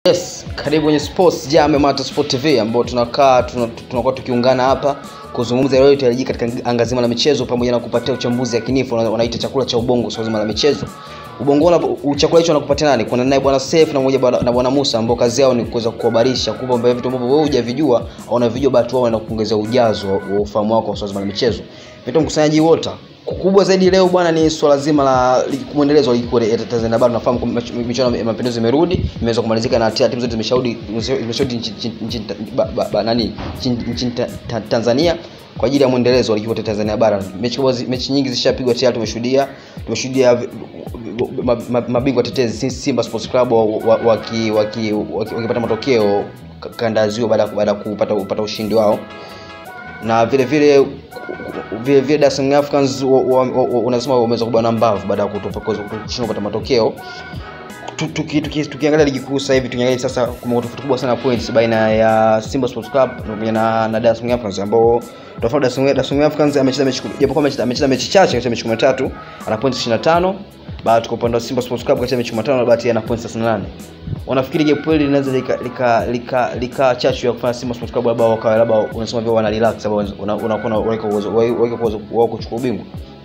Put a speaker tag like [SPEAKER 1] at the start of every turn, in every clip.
[SPEAKER 1] Yes, karibu kwenye Sports Jam Mata Sport TV ambao tunakaa tuna- tunakuwa tukiungana hapa kuzungumza yale yote yalijika katika anga zima la michezo pamoja na kupatia uchambuzi yakinifu wana- wanaita chakula cha ubongo swala zima la michezo. Ubongo na chakula hicho anakupatia nani? Kuna naye bwana Saif na mmoja bwana- na bwana Musa ambao kazi yao ni kuweza kukuhabarisha kupa vitu ambavyo wewe hujavijua au unavijua basi wao wanakuongezea ujazo wa ufahamu wako wa swala zima la michezo. Vitu mkusanyaji wote kubwa zaidi leo bwana ni swala zima la ligi kuu mwendelezo wa ligi kuu ya Tanzania bara. Tunafahamu kwamba mich- michuano ya mapinduzi imerudi, imeweza kumalizika na timu zote zimeshaudi zimeshaudi nchi- nchi- nchi- ba- ba- ba- nani nchini nchini ta- ta- Tanzania kwa ajili ya mwendelezo wa ligi kuu ya Tanzania bara. Mechi kubwa zi- mechi nyingi zishapigwa tayari, tumeshuhudia tumeshuhudia vi- ma- ma- mabingwa tetezi Si- Simba Sports Club wa- wa- waki- waki- waki- wakipata matokeo ka- kanda ya Ziwa baada ya- baada ya kupata kupata ushindi wao na vile vile vile vile Dar es Salaam Africans wa- wa- wa- wa- unasema wameweza kubana mbavu baada ya kutopa- kushindwa kupata matokeo Tu- tuki- tuki- tukiangalia ligi kuu sasa hivi tukiangalia sasa kuna tofauti kubwa sana ya points baina ya Simba Sports Club pamoja na, na Dar es Salaam Africans ambao tofauti Dar es Salaam Dar es Salaam Africans amecheza mechi japokuwa amecheza amecheza mechi chache katika mechi 13 ana points 25 baada kwa upande wa Simba Sports Club katika mechi 15 na bahati ana points 38 wanafikiri gap hili linaweza lika lika lika, lika chachu ya kufanya Simba Sports Club labda wakawa labda unasema vile wana relax sababu unakuwa unaweka uwezo waweka uwezo wao kuchukua ubingwa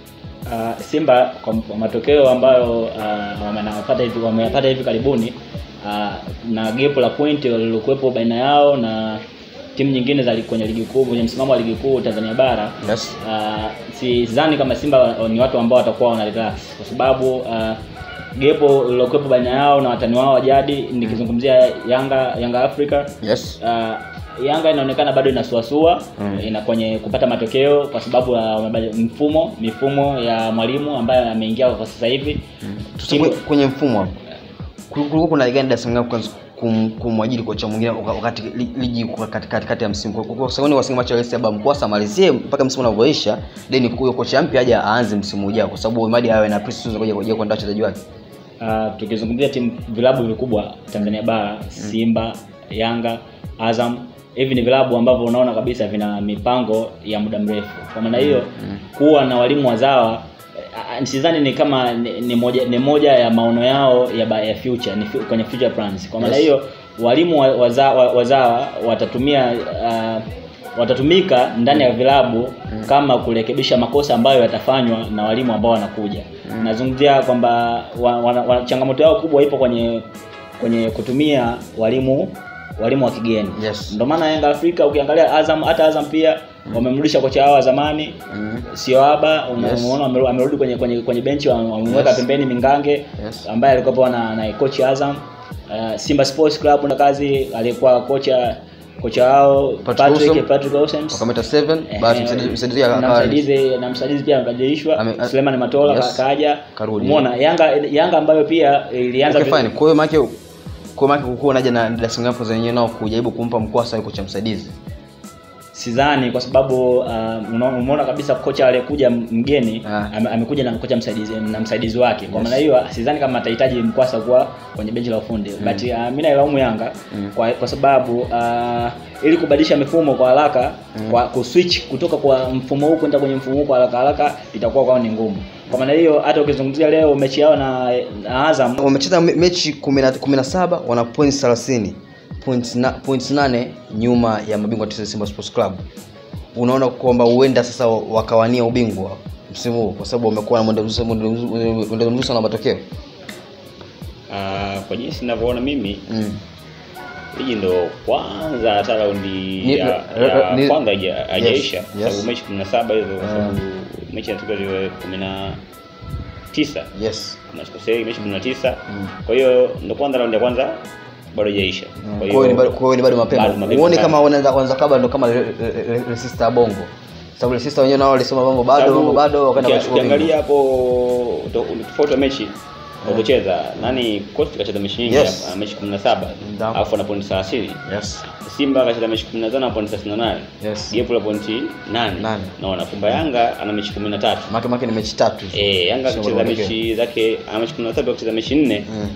[SPEAKER 2] uh, Simba kwa kwa matokeo ambayo uh, wamenapata hivi wameyapata hivi karibuni uh, na gap la point lililokuwepo baina yao na timu nyingine za li- kwenye ligi kuu kwenye msimamo wa ligi kuu Tanzania bara
[SPEAKER 1] yes
[SPEAKER 2] uh, sidhani kama Simba wa- ni watu ambao watakuwa wana relax kwa sababu uh, gepo lilokuwepo baina yao na watani wao wa jadi nikizungumzia Yanga Yanga Africa
[SPEAKER 1] yes
[SPEAKER 2] uh, Yanga inaonekana bado inasuasua
[SPEAKER 1] Mm.
[SPEAKER 2] ina kwenye kupata matokeo kwa sababu ya wamebadi- mfumo mifumo ya mwalimu ambaye ameingia kwa sasa hivi
[SPEAKER 1] Tuseme kwenye mfumo hapo kulikuwa kuna ligani Dar es Salaam Africans kum- kumwajiri kocha mwingine waka- wakati li- ligi iko kati- kati kati ya msimu kwa kwa sababu wasingemacha Rais Aba Mkwasa amalizie mpaka msimu unavyoisha then huyo kocha mpya aje aanze msimu ujao kwa sababu Imadi awe na pre-season kuja kuja kuandaa wachezaji wake
[SPEAKER 2] uh, tukizungumzia timu vilabu vikubwa Tanzania bara Simba Yanga Azam hivi ni vilabu ambavyo unaona kabisa vina mipango ya muda mrefu kwa maana hiyo kuwa na walimu wazawa eh, sidhani ni kama ni, ni moja ni moja ya maono yao ya, ba- ya future ni fu- kwenye future plans kwa maana
[SPEAKER 1] Yes.
[SPEAKER 2] hiyo walimu wa- waza, wa- wazawa watatumia uh, watatumika ndani ya vilabu kama kurekebisha makosa ambayo yatafanywa na walimu ambao wanakuja nazungumzia kwamba wa, wa, wa, changamoto yao kubwa ipo kwenye kwenye kutumia walimu walimu wa kigeni
[SPEAKER 1] Yes.
[SPEAKER 2] ndio maana Yanga Afrika ukiangalia Azam hata Azam pia wamemrudisha kocha wao wa zamani
[SPEAKER 1] mm.
[SPEAKER 2] sio haba
[SPEAKER 1] Yes.
[SPEAKER 2] umeona ameru- amerudi kwenye kwenye kwenye benchi wamemweka
[SPEAKER 1] Yes.
[SPEAKER 2] pembeni Mingange
[SPEAKER 1] Yes.
[SPEAKER 2] ambaye alikuwa na, na coach Azam uh, Simba Sports Club na kazi aliyekuwa kocha kocha wao
[SPEAKER 1] Patrick Awesome.
[SPEAKER 2] Patrick Patrick Awesome
[SPEAKER 1] wakameta 7 basi msaidizi msaidizi
[SPEAKER 2] na
[SPEAKER 1] akawa
[SPEAKER 2] msaidizi na msaidizi pia amebadilishwa
[SPEAKER 1] Ame- a-
[SPEAKER 2] Suleiman Matola
[SPEAKER 1] yes.
[SPEAKER 2] ka- kaja
[SPEAKER 1] Karudi.
[SPEAKER 2] umeona Yanga Yanga ambayo pia ilianza
[SPEAKER 1] okay
[SPEAKER 2] vi-
[SPEAKER 1] fine kwa hiyo maana kwa maana kukuwa naja na Dar es Salaam Africans wenyewe nao kujaribu kumpa mkwasa yuko cha msaidizi
[SPEAKER 2] sidhani kwa sababu uh, una- umeona kabisa kocha aliyekuja mgeni
[SPEAKER 1] Ah.
[SPEAKER 2] ame, amekuja na kocha msaidizi na msaidizi wake kwa
[SPEAKER 1] Yes.
[SPEAKER 2] maana hiyo sidhani kama atahitaji mkwasa kuwa kwenye benchi la ufundi but uh, mimi nailaumu Yanga
[SPEAKER 1] Mm.
[SPEAKER 2] kwa, kwa sababu uh, ili kubadilisha mifumo kwa haraka kwa kuswitch kutoka kwa mfumo huu kwenda kwenye mfumo huu kwa haraka haraka itakuwa kwao ni ngumu kwa maana hiyo hata ukizungumzia leo mechi yao na, na Azam
[SPEAKER 1] wamecheza me- mechi 10 17 wana points 30 points na, points 8 nyuma ya mabingwa tisa Simba Sports Club unaona kwamba huenda sasa wakawania ubingwa msimu huu kwa sababu wamekuwa na mwendo mzuri mwendo mzuri- mwendo mzuri sana wa matokeo
[SPEAKER 3] Uh, kwa jinsi ninavyoona mimi
[SPEAKER 1] mm.
[SPEAKER 3] ligi ndo kwanza hata raundi
[SPEAKER 1] Ni-
[SPEAKER 3] ya,
[SPEAKER 1] ra- ra-
[SPEAKER 3] ya
[SPEAKER 1] ni-
[SPEAKER 3] kwanza haija- haijaisha
[SPEAKER 1] yes.
[SPEAKER 3] sababu mechi kumi na saba hizo kwa
[SPEAKER 1] Mm.
[SPEAKER 3] sababu mechi inatoka ziwe kumi na tisa
[SPEAKER 1] yes
[SPEAKER 3] kama sikosei mechi kumi na tisa
[SPEAKER 1] Mm.
[SPEAKER 3] kwa hiyo ndo kwanza raundi ya kwanza bado haijaisha
[SPEAKER 1] kwa hiyo ni bado- kwa hiyo ni bado
[SPEAKER 3] bado
[SPEAKER 1] mapema
[SPEAKER 3] mapema
[SPEAKER 1] uone
[SPEAKER 3] sana.
[SPEAKER 1] kama wanaweza kwanza kabla ndo kama resista ya bongo sababu resista wenyewe nao walisema mambo bado
[SPEAKER 3] Sababu
[SPEAKER 1] mambo bado wakaenda
[SPEAKER 3] ukia-
[SPEAKER 1] kuchukua ubingwa.
[SPEAKER 3] ukiangalia hapo to- tofauti wa mechi walipocheza nani Coast kacheza mechi nyingi
[SPEAKER 1] Yes.
[SPEAKER 3] hapa, mechi 17
[SPEAKER 1] Ndio.
[SPEAKER 3] alafu ana pointi 30
[SPEAKER 1] yes
[SPEAKER 3] Simba akacheza mechi 15 na pointi 38
[SPEAKER 1] yes
[SPEAKER 3] gepu la pointi 8
[SPEAKER 1] Nane.
[SPEAKER 3] naona kumba Yanga ana mechi 13
[SPEAKER 1] make make ni mechi tatu hizo.
[SPEAKER 3] eh Yanga
[SPEAKER 1] Sio
[SPEAKER 3] akicheza
[SPEAKER 1] matokeo.
[SPEAKER 3] mechi zake ana mechi 13 akicheza mechi 4
[SPEAKER 1] Mm.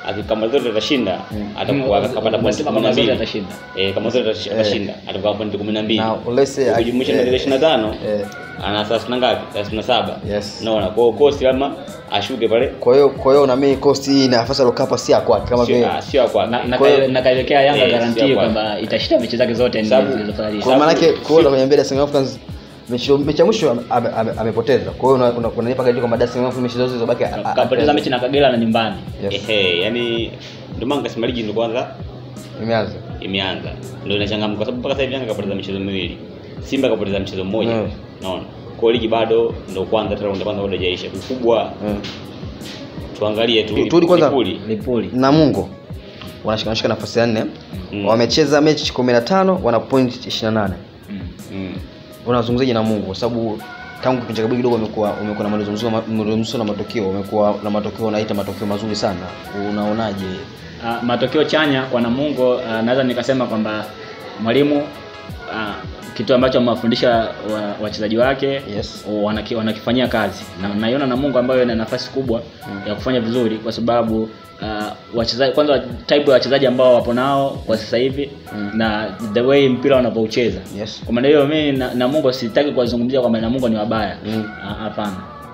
[SPEAKER 3] Aki- kama zote atashinda atakuwa akapata pointi
[SPEAKER 2] Unasema
[SPEAKER 3] kumi na
[SPEAKER 2] kama zote
[SPEAKER 3] mbili
[SPEAKER 2] atashinda.
[SPEAKER 3] eh kama zote atashi- atashinda atakuwa pointi kumi na mbili
[SPEAKER 1] Na let's say
[SPEAKER 3] ukijumlisha na
[SPEAKER 1] eh,
[SPEAKER 3] zile 25
[SPEAKER 1] eh,
[SPEAKER 3] ana thelathini na ngapi thelathini na saba
[SPEAKER 1] Yes.
[SPEAKER 3] naona kwa hiyo cost kama ashuke pale
[SPEAKER 1] kwa hiyo kwa hiyo na mimi cost hii nafasi alokapa si ya kwake kama vile
[SPEAKER 3] sio ah, sio kwa
[SPEAKER 2] Na- na
[SPEAKER 1] Kwa hiyo-
[SPEAKER 2] kai- na kaiwekea Yanga
[SPEAKER 3] Eh,
[SPEAKER 2] garanti
[SPEAKER 3] sio kwa-
[SPEAKER 2] kwamba itashinda mechi zake zote nne
[SPEAKER 3] Sababu-
[SPEAKER 2] zilizosalia.
[SPEAKER 1] kwa maana yake kuona kwenye mbele ya Young Africans mechi mechi ya mwisho ame- ame- ame- amepoteza kwa hiyo una- una- unanipa garanti kwamba Young Africans mechi zote zilizobaki a- a-
[SPEAKER 2] kapoteza mechi na Kagera na nyumbani.
[SPEAKER 1] Yes.
[SPEAKER 3] ehe yani ndio maana nikasema ligi ndio kwanza
[SPEAKER 1] imeanza
[SPEAKER 3] imeanza ndio inachangamka kwa sababu mpaka sasa hivi Yanga kapoteza michezo miwili Simba kapoteza mchezo mmoja
[SPEAKER 1] Mm.
[SPEAKER 3] naona kwa hiyo ligi bado ndio kwanza hata raundi ya kwanza bado haijaisha kikubwa
[SPEAKER 1] Mm.
[SPEAKER 3] tuangalie tu
[SPEAKER 1] Tu- turudi kwanza-
[SPEAKER 3] Lipuli.
[SPEAKER 2] Lipuli.
[SPEAKER 1] Namungo wanashika wanashika nafasi ya nne
[SPEAKER 3] Mm.
[SPEAKER 1] wamecheza mechi 15 wana point 28
[SPEAKER 2] Mm.
[SPEAKER 3] Mm.
[SPEAKER 1] unazungumzaje Namungo kwa sababu tangu kipindi cha kabla kidogo umekuwa umekuwa na mwendelezo mzuri mwendelezo mzuri na matokeo umekuwa na matokeo unaita matokeo mazuri sana unaonaje
[SPEAKER 2] Uh, matokeo chanya kwa Namungo uh, naweza nikasema kwamba mwalimu uh, kitu ambacho amewafundisha wa- wachezaji wake
[SPEAKER 1] Yes.
[SPEAKER 2] wanaki, wanakifanyia kazi na naiona Namungo ambayo ina nafasi kubwa ya kufanya vizuri kwa sababu uh, wachezaji kwanza type ya wachezaji ambao wapo nao kwa sasa hivi na the way mpira wanapoucheza
[SPEAKER 1] Yes.
[SPEAKER 2] kwa maana hiyo mimi na, Namungo sitaki kuwazungumzia kwamba Namungo ni wabaya
[SPEAKER 1] Mm.
[SPEAKER 2] Ah, hapana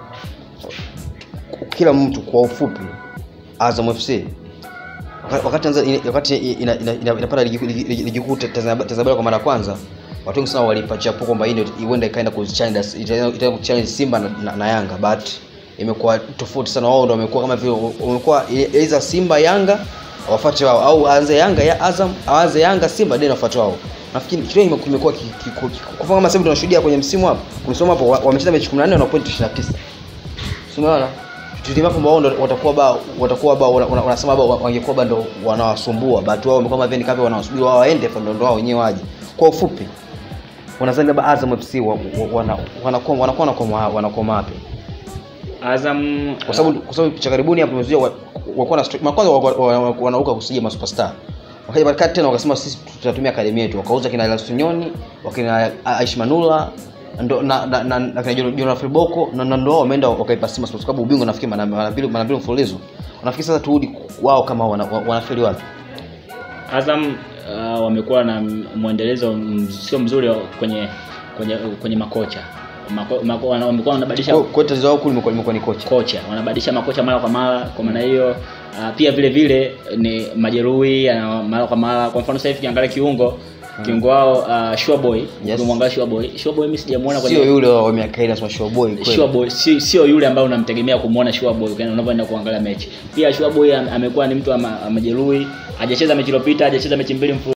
[SPEAKER 1] kila mtu kwa ufupi Azam FC wakati- wakati Tanzania- wakati ina- ina- ina- inapata ligi kuu- ligi- ligi ligi kuu Tanzania Tanzania bara kwa mara ya kwanza watu wengi sana walipatia hapo kwamba hii ndio huenda ikaenda kuchallenge itaenda itaenda kuchallenge Simba na, na, na Yanga but imekuwa tofauti sana wao ndio wamekuwa kama vile wamekuwa either Simba Yanga wafuate wao au aanze Yanga ya Azam aanze Yanga Simba ndio wafuate wao nafikiri kitu hiki kimekuwa ki- ki- ki- kwa mfano kama sasa hivi tunashuhudia kwenye msimu hapo kumsoma hapo wa- wamecheza mechi 14 na point 29 Unaona? Tulitima kwamba wao ndo watakuwa ba watakuwa ba wana- wana- wanasema ba wangekuwa ba ndo wanawasumbua but wao wamekuwa kama vile ni kama wanawasubiri wao waende fa ndo ndo wao wenyewe waje. Kwa ufupi wanadhani labda Azam FC wa- wa- wana- wanakuwa wanakuwa wanakoma wanakoma wapi?
[SPEAKER 2] Azam
[SPEAKER 1] Kwa sababu kwa sababu cha karibuni hapo tumezuia wa- wakuwa na stri- kwanza wa- wa- wa- wanauka kusija ma superstar. Wakaja baadaye tena wakasema sisi tutatumia akademi yetu. Wakauza kina Lasunyoni, wakina Aish Manula ndo na na na, na kina Jonathan Filboko na na ndo wao wameenda wakaipa Simba Sports Club ubingwa nafikiri mara mara mbili mara mbili mfululizo. Wanafikiri sasa turudi wao kama wana, wa- wanafeli wapi?
[SPEAKER 2] Azam uh, wamekuwa na m- mwendelezo m- sio mzuri wa- kwenye kwenye kwenye makocha Mako, mako, wana- wamekuwa wanabadilisha
[SPEAKER 1] Kwa kwa tatizo lao kuu limekuwa limekuwa ni kocha.
[SPEAKER 2] kocha wanabadilisha makocha mara kwa mara kwa maana hiyo uh, pia vile vile ni majeruhi yana mara kwa mara kwa mfano sasa hivi kiangalia kiungo kiungo wao uh, Shuaboy
[SPEAKER 1] Yes.
[SPEAKER 2] ukimwangalia Shuaboy Shuaboy mimi sijamuona
[SPEAKER 1] Sio
[SPEAKER 2] kwenye
[SPEAKER 1] yule wa miaka ile anasema show boy kweli.
[SPEAKER 2] Shuaboy si, sio yule ambaye unamtegemea kumuona Shuaboy kana unapoenda kuangalia mechi pia Shuaboy am- amekuwa ni mtu ama- majeruhi hajacheza mechi iliyopita hajacheza mechi mbili mfululizo